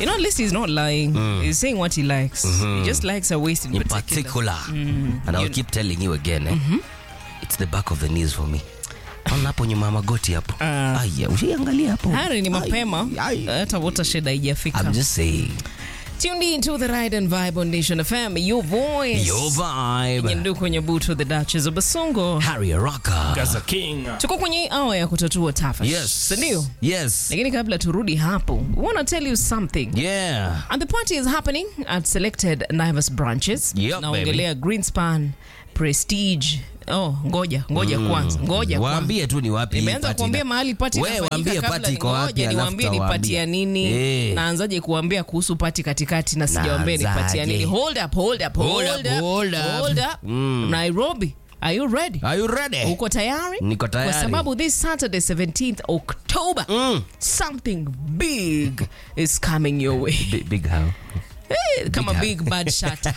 You know, at least he's not lying. He's saying what he likes. He just likes a waist in, in particular. particular and i'll keep telling you again eh? it's the back of the knees for me ona hapo nyuma ya magoti hapo Ah. aya ushiangalia hapo Hari ni Ai, mapema. ai. Hata watershed haijafika. i'm just saying Tuned in to the Ride and Vibe on Nation FM. Your voice. your vibe Nyendu kwenye butu the Duchess of Basongo. harry rocker Gaza King. Tuko kwenye hii hour ya kutatua tafash. yes Sindio? yes Lakini kabla turudi hapo, we want to tell you something. yeah And the party is happening at selected Naivas branches. Yep, Naongelea Greenspan, Prestige. Oh, ngoja, ngoja kwanza. Ngoja kwanza. waambie tu ni wapi hii Nimeanza party kuambia na- mahali pati Wewe waambie party iko wapi ngoja alafu niwaambie ni tutawaambia. pati ya nini Eh. naanzaje kuambia kuhusu pati katikati na sijawaambia ni pati ya Naanzaje? nini hold up hold up Hold hold up, up hold up. hold up Mm. Nairobi are you ready are you ready uko tayari Niko tayari. kwa sababu this saturday 17th october Mm. something big is coming your way big, big how Eh, kama big bad shot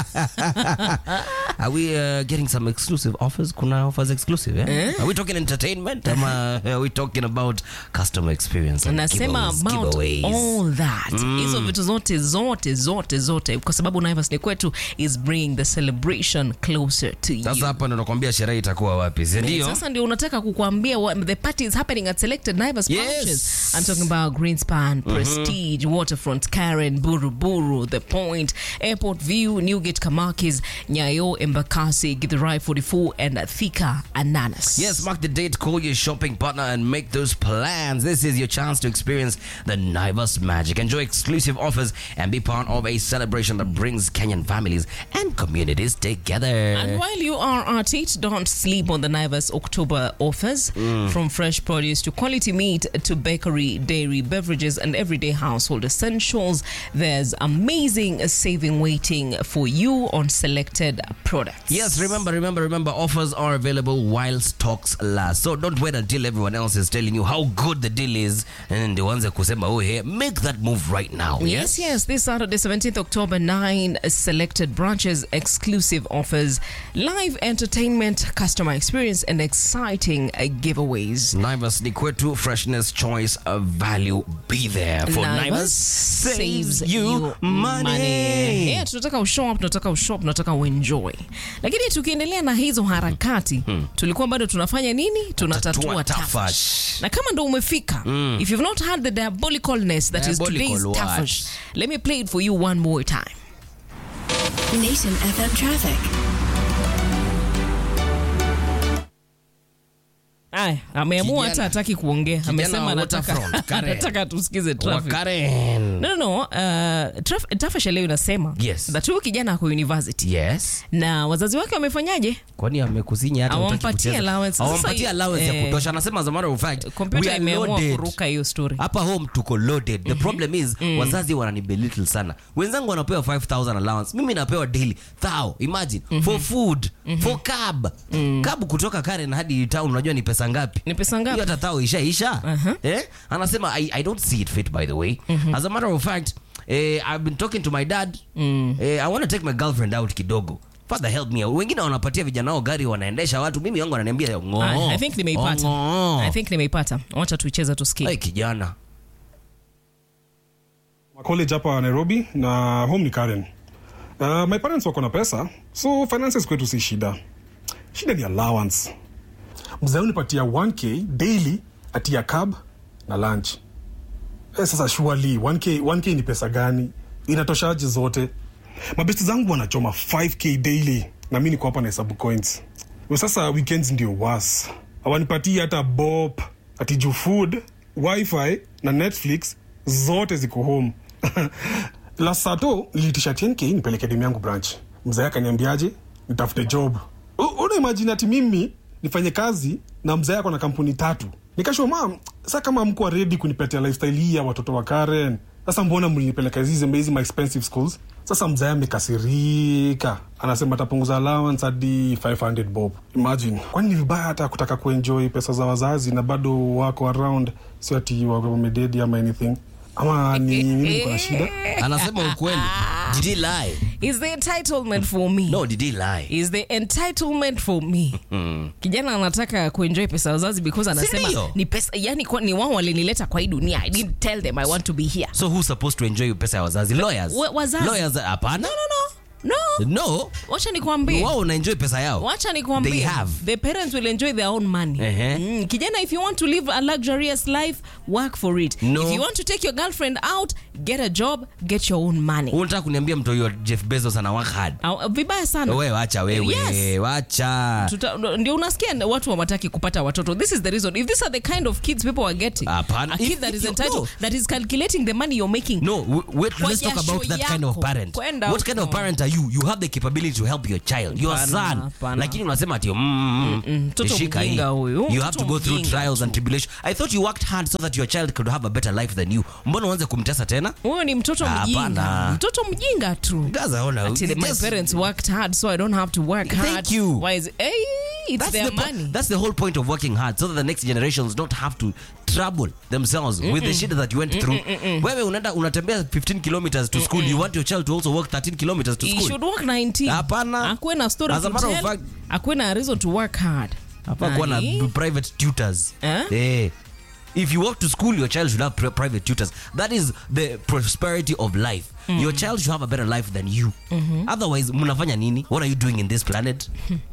Are we uh, getting some exclusive offers? Kuna offers exclusive, yeah? Eh? Are we talking entertainment? Ama are we talking about customer experience and nasema giveaways, about giveaways? all that hizo vitu zote zote zote zote kwa sababu naivas ni kwetu is bringing the celebration closer to you Sasa hapa ndo nakwambia sherehe itakuwa wapi, si ndio? sasa ndio unataka kukuambia what- the party is happening at selected Naivas Yes. branches. I'm talking about Greenspan, Prestige, Waterfront, Karen, Buruburu, The Point, Airport View, Newgate, Kamakis, Nyayo, Embakasi, Githurai 44, and Thika, Ananas. Yes, mark the date, call your shopping partner and make those plans. This is your chance to experience the Naivas magic. Enjoy exclusive offers and be part of a celebration that brings Kenyan families and communities together. And while you are at it, don't sleep on the Naivas October offers. From fresh produce to quality meat to bakery, dairy, beverages, and everyday household essentials, there's amazing saving waiting for you on selected products. Yes, remember, remember, remember, offers are available while stocks last. So don't wait until everyone else is telling you how good the deal is and the ones that kusema, oh, hey, make that move right now. Yes, yes. This Saturday, 17th October, nine selected branches, exclusive offers, live entertainment, customer experience, and exciting uh, giveaways. Naivas ni kwetu, freshness, choice, of value. Be there for Naivas, saves you money. Yeah, tunataka ushop, tunataka ushop, tunataka uenjoy. Lakini tukiendelea na hizo harakati, tulikuwa bado tunafanya nini? Tunatatua Tatua tafash. tafash. Na kama ndo umefika, if you've not had the diabolicalness that is Diabolical today's what? tafash, let me play it for you one more time. Nation FM traffic. Aya, ameamua Kijana- hata hataki kuongea. kijana Amesema wa anataka Waterfront, Karen. anataka tusikize traffic. Wakaren. No, no, no. Uh, traf- Tafash leo inasema Yes. that huyu kijana ako university Yes. na wazazi wake wamefanyaje? kwani amekusinya hata Hawampatie hutaki kucheza? allowance. Sasa Hawampatie hii- allowance ya eh, kutosha anasema as a matter of fact we Kompyuta are imeamua loaded. kuruka hiyo story. hapa home tuko loaded the problem is wazazi wananibelittle sana wenzangu wanapewa 5000 allowance mimi napewa daily thou imagine for food for cab cab kutoka Karen hadi town unajua ni pesa ngapi Ni pesa ngapi? hiyo hata thou ishaisha eh anasema I, I don't see it fit by the way as a matter of fact eh, I've been talking to my dad eh, I want to take my girlfriend out kidogo Father help me wengine wanapatia vijana wao gari wanaendesha watu mimi wangu ananiambia ngoo Aya, I think nimeipata. ngoo. I think nimeipata. Wacha tuicheze tusikie. Hey, kijana college hapa Nairobi na home ni Karen. Uh, my parents wako na pesa so finances kwetu si shida. Shida ni allowance. Mzee unipatia 1k daily atia cab na lunch. Eh, sasa surely 1k 1k ni pesa gani? Inatoshaje zote? Mabesti zangu wanachoma 5k daily na mimi niko hapa na hesabu coins. Kwa sasa weekends ndio worse. Hawanipatii hata bop, ati juu food, wifi na Netflix zote ziko home. Last Sato niliitisha 10k nipeleke demu yangu branch. Mzee akaniambiaje? Nitafute job. U- Una imagine ati mimi nifanye kazi na mzee ako na kampuni tatu. Nikashwa mam, sasa kama mko ready kunipatia lifestyle hii ya watoto wa Karen. Sasa mbona mlinipeleka hizi hizi my expensive schools? Sasa mzee amekasirika. Anasema atapunguza allowance hadi 500 bob. Imagine. Kwani ni vibaya hata kutaka kuenjoy pesa za wazazi na bado wako around sio ati wako wamededi ama anything. ama ni mimi niko na shida anasema ukweli did he lie is the entitlement for me no did he lie is the entitlement for me kijana anataka kuenjoy pesa ya wazazi because anasema ndio? ni pesa yani kwa, ni wao walinileta kwa hii dunia i didn't tell them i want to be here so who's supposed to enjoy pesa ya wazazi lawyers Wa- wazazi. lawyers hapana no no no no no wacha nikwambie wao unaenjoy pesa yao wacha They nikwambie have. the parents will enjoy their own money Ehe. mm. kijana if you want to live a luxurious life work for it No. if you want to take your girlfriend out get a job get your own money unataka kuniambia mtu huyo jeff bezos ana work hard Au- vibaya sana wewe wacha wewe Yes. wacha Tuta, ndio unasikia watu hawataki kupata watoto this is the reason if these are the kind of kids people are getting Hapana. a kid If- that if is you- entitled no. that is calculating the money you're making No, w- wait, Kwa let's talk jasho about that kind of yako. parent. Kwenda What kind of huko. parent are you? You have the capability to help your child, your Hapana, son. hapana. Lakini unasema ati mm, mm, mm, Mtoto shika hii. mjinga huyu. You have Mtoto to go through mjinga trials and tribulation. I thought you worked hard so that your child could have a better life than you. Mbona uanze kumtesa tena? huyo ni mtoto Hapana. mjinga mtoto mjinga tu Guys, I wanna- Actually, my just- parents worked hard so i don't have to work Thank hard you. why is hey, it's That's their the, po- money that's the whole point of working hard so that the next generations don't have to trouble themselves with the shit that you went through. Wewe unaenda unatembea 15 kilometers to school. You want your child to also walk 13 kilometers to he school. should work 19 Hapana. akuwe na story As a to matter of tell fact- akuwe na reason to work hard hapa kuwa na Aye. private tutors Eh? Eh. if you walk to school your child should have pri- private tutors that is the prosperity of life your child should have a better life than you otherwise mnafanya nini what are you doing in this planet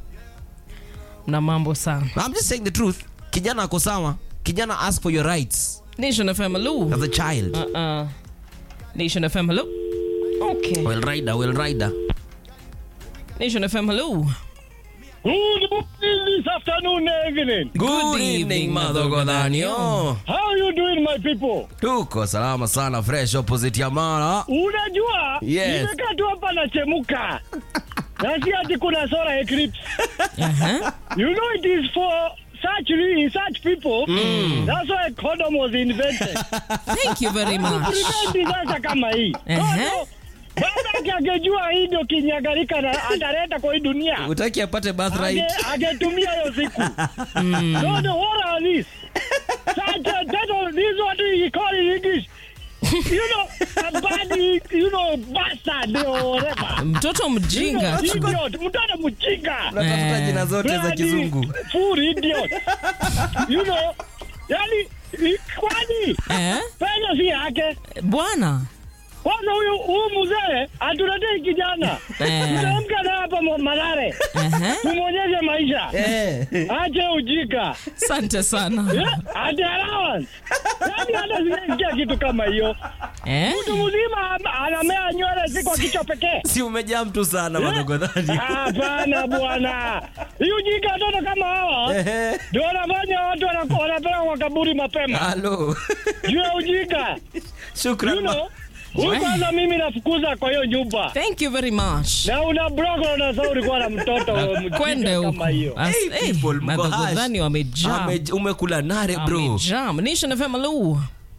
na mambo sana i'm just saying the truth kijana ako sawa kijana ask for your rights nation fm hello as a child uh, nation fm hello okay well rider well rider nation fm hello Good morning this afternoon, evening. Good evening, Mother Godhanio. How you doing, my people? tuko salama sana fresh opposite ya mara Unajua, Yes. nimekaa tu hapa nachemuka. na si ati kuna solar eclipse. uh-huh. You know it is for such re- such people. That's why condom was invented. thank you very much Prevent disaster kama hii. Ehe. Condom, Babake angejua hii ndio kinyagarika na ataleta kwa hii dunia. utaki apate birthright Age- angetumia hiyo siku. No, the what are these? Such a title, this is what we call in English. You know, a bad, you know, bastard or whatever. mtoto You know, mjinga tu idiot, mtoto mjinga. unatafuta Eh. jina zote za Bloody kizungu Fool idiot. You know, yani, i- kwani eh? pesa si yake. bwana Kwanza huyu huyu mzee atuletee kijana. Eh. Tutamka na hapa mo- Mathare. uh-huh. Tumwonyeshe maisha. Ache ujika. asante sana Yeah, ati allowance. Yaani hata sijasikia kitu kama hiyo. eh? Mtu mzima am- anamea nywele si kwa kichwa pekee. si umejaa mtu sana madogodhani Hapana bwana. Hii ujika watoto kama hawa ndio wanafanya watu wana- wanapeleka kwa kaburi mapema. halo Juu ya ujika. shukran You ma- know, huyu kwanza mimi nafukuza kwa hiyo nyumba. thank you very much Na una broko na sauri kuwa na mtoto mjinga kwende huko kama hiyo. As- Hey, hey, people, mko madhogodhani hash. wamejaa Ame- umekula nare bro wamejam nation fm hello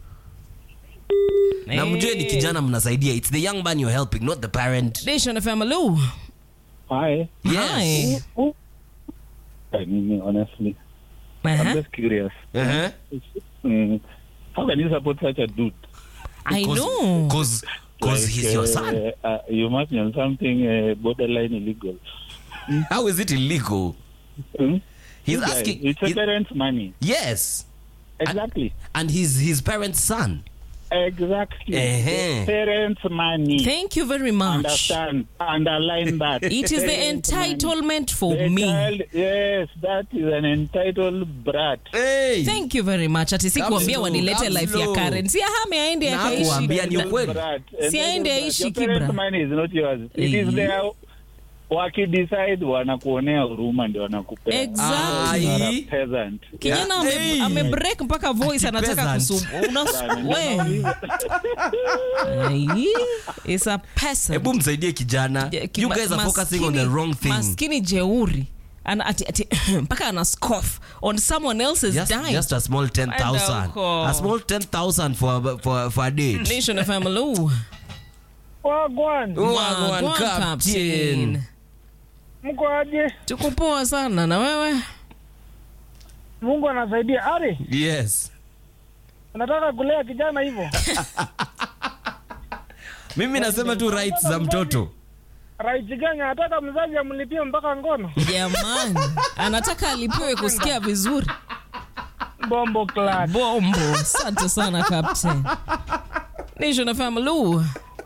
na mjue ni kijana mnasaidia its the young man you're helping not the parent nation fm hello Hi. yes Hi. I mean, honestly, I'm Uh-huh. just curious. uh-huh. Mm, how can you support such a dude? I know. cause, cause Like, he's your son Uh, uh, you must be on something uh, borderline illegal. how is it illegal Hmm? he's You guys, asking It's a he- parent's money. yes Exactly. and he's his parents son Exactly. Eh-heh. Parents' money. Thank you very much. Understand. Underline that. It is the Parents' money. entitlement for The me. child, yes, that is an entitled brat. hey. Thank you very much. Ati sikuambia Come wanilete slow, life ya come Karen. Si ahame aende Na akaishi. kuambia ni ukweli. Brat. Si Entitled aende brat. aishi Your Kibra. parents' money is not yours. It Eh. is their wakidecide wanakuonea huruma ndio wanakupea. Exactly. You are a Ai. peasant. Kijana ame, Hey. ame break mpaka voice anataka Peasant. kusum. Una we. Ai, It's a person. hebu msaidie kijana Je- ki- you ma- guys are focusing on the maskini- wrong thing Maskini jeuri. Ana, ati, ati, mpaka ana scoff on someone else's just, dime. just a small 10000 Enda huko. a small 10000 for, for, for a date Nation of family. Wagwan, Wagwan Wagwan, captain. mko aje? Tuko poa sana na wewe? Mungu anasaidia. Ari, yes unataka kulea kijana hivyo mimi nasema tu rights za mtoto right gani anataka mzazi amlipie mpaka ngono jamani anataka alipiwe kusikia vizuri bombo class bombo asante sana captain nation fm lu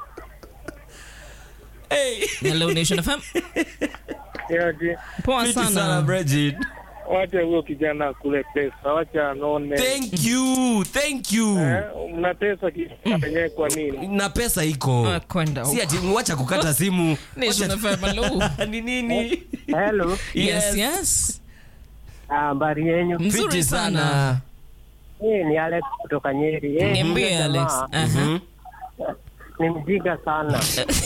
hey. hello nation fm yaje poa Fiti sana sana Bridget. wacha huyo kijana kule pesa wacha anone thank you thank you Eh, mnatesa kijana yenyewe kwa nini na pesa iko Ah, kwenda si huko. ati wacha kukata simu nation fm lu ni nini Hello, yes yes habari yenyu? mzuri Fiti sana Hii ni Alex kutoka Nyeri. Eh, niambie huyo alex jamaa Aha. Ni mjinga sana.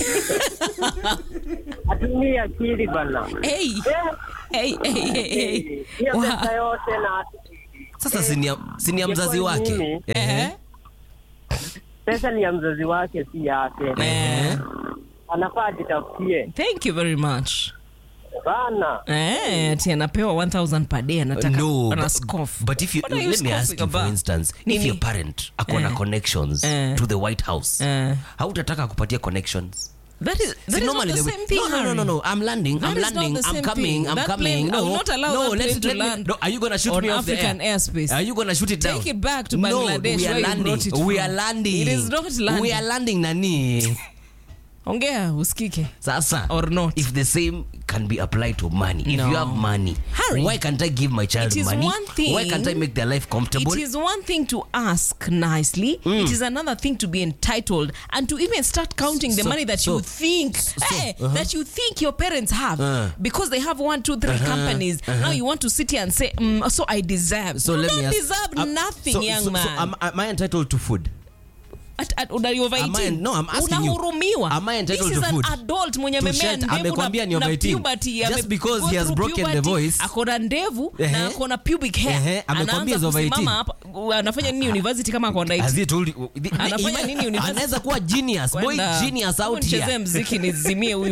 Atumii akili bana. hey hey hey hey hey Hiyo Wow. pesa yote na sasa si ni ya- si ni ya mzazi Ingekuwa wake mimi, Ehe. Eh? pesa ni ya mzazi wake, si yake. Eh. Anafaa ajitafutie thank you very much bana. Eh, ati anapewa 1000 per day anataka no ana but, scoff. but if you What are you let me ask scoffing you for about? instance Nini? if your parent akona Eh. connections Eh. to the white house Eh. hautataka kupatia connections That is that See, is not normally the they same will- thing. no, no, no, Harry. no, no. I'm landing. That I'm is not landing. the I'm same coming. thing. I'm That coming. plane- I no, will not allow no. that let, plane to let me- land no, are you gonna shoot on me off the African air? airspace. Are you gonna shoot it down? Take it back to no, Bangladesh we are where you landing. brought it we from. are landing. It is not landing. We are landing nani. ongea usikike Sasa, Or not. if the same can be applied to money, if No. you have money, Harry, why can't I give my child it is money? one thing- why can't I make their life comfortable? It is one thing to ask nicely. It is another thing to be entitled and to even start counting the So- money that so- you think eh, that you think your parents have Uh. because they have one, two, three companies. Now you want to sit here and say, mm, "So I deserve." so you let don't me ask, deserve um, nothing, so, young so, man. So am, am I entitled to food? At- at- una- you're over Am I- 18. no, I'm asking you. unahurumiwa Am I entitled This is to an food? adult mwenye To amemea shut- ndevu amekwambia ni na- over na 18. puberty, Just ame- because go he has through broken the puberty, voice. akona ndevu Ehe. na akona pubic hair Ehe, amekwambia Anaanza is over kusimama 18. hapa anafanya nini university kama akona Has 18? he told you? Anafanya nini university? Anaweza kuwa genius, boy Kwenda. genius Hebu out nichezee here. mziki nizimie huyu